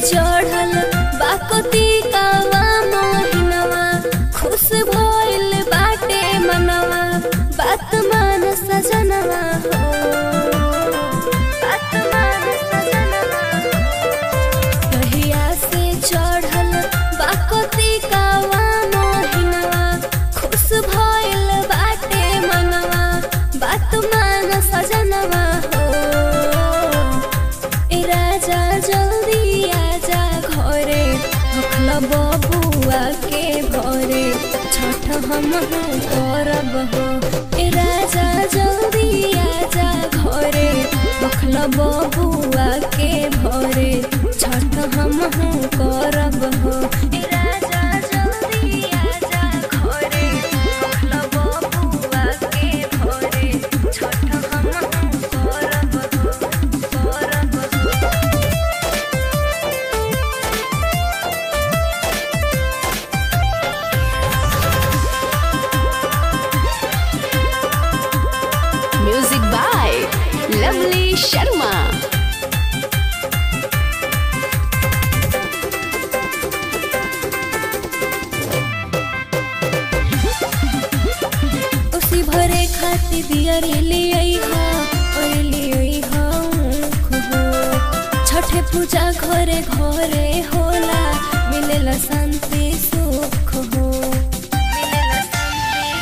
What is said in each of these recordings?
चढ़ल बाकती कावा मोहिनवा खुश भइल बाटे मनवा बात मान सजनवा हो बात मान सजनवा कहिया से चढ़ल बाकती कावा मोहिनवा खुश भइल बाटे मनवा बात मान सजनवा हो ए राजा जल्दी आजा घरे भखल बबुआ के घरे छठ हम करब हो ए राजा जल्दी आजा घरे भखल बबुआ के घरे छठ हम करब हो ए राजा जल्दी आजा घरे भखल बबुआ के घरे छठ हम करब हो करब हो Music by Lovely Sharma. उसी भरे खाती दियर ले अइहा और ले अइहा ऊख हो छठे पूजा घरे घरे होला मिलेला शांति सुख हो मिलेला शांति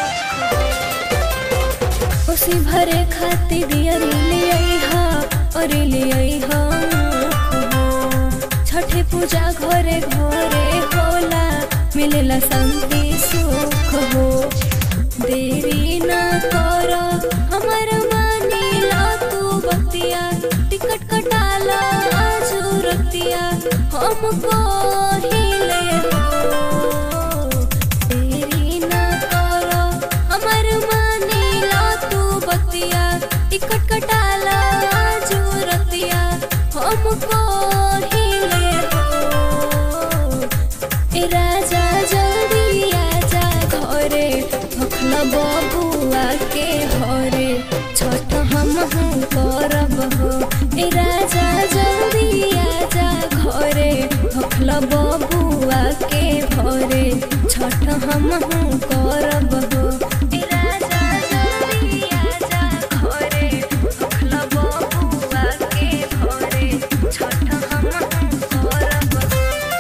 सुख हो उसी भरे खाती दियर ले अइहा और ले अइहा ऊख हो छठे पूजा घरे घरे होला मिलेला शांति सुख हो देरी न कर हमर मानीला तू बतिया टिकट कटाला आजू रतिया हमको हिले हो देरी न कर हमर मानीला तू बतिया टिकट कटाला आजू रतिया हमको हिले हो ए राजा जल्दी आजा घरे भखल बबुआ के घरे छठ हम करब हो ए राजा जल्दी आजा घरे भखल बबुआ के घरे छठ हम करब हो ए राजा जल्दी आजा घरे भखल बबुआ के घरे छठ हम करब हो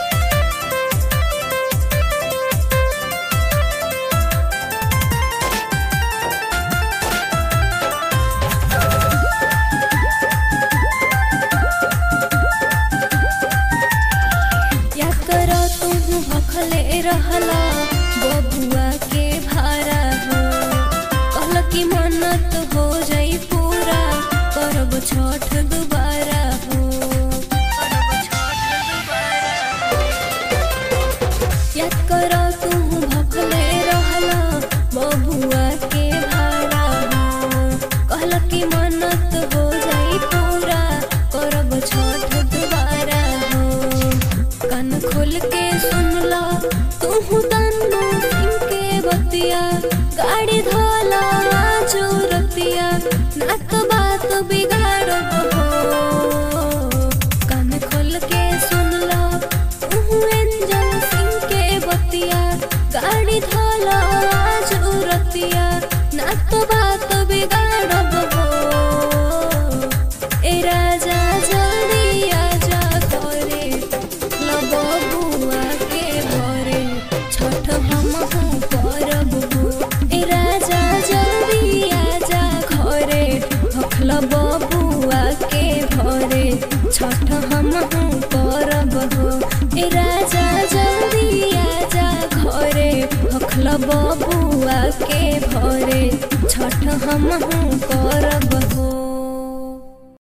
या करो तुम भखले रहला बबुआ के भारा हो कहल की मन्नत हो जाई पूरा करब छठ दुबारा हो करब छठ दुबारा या करो तुम भखले रहला बबुआ के भारा हो कहल की मन्नत हो जाई पूरा करब छठ दुबारा हो कान खोल के सुन ला तू तन्नू सिंह के बतिया गाड़ी धोला जो रतिया नाक बात बिगाड़ब हो कान खोल के सुन ला तू एंजल सिंह के बतिया गाड़ी धोला जो रतिया नाक बात बिगाड़ब हो ए राजा जल्दी आजा घरे लब बुआ के घरे छठ हम करब हो ए राजा जल्दी आजा घरे भखल बबुआ के घरे छठ हम करब हो ए राजा जल्दी आजा घरे भखल बबुआ के घरे छठ हम करब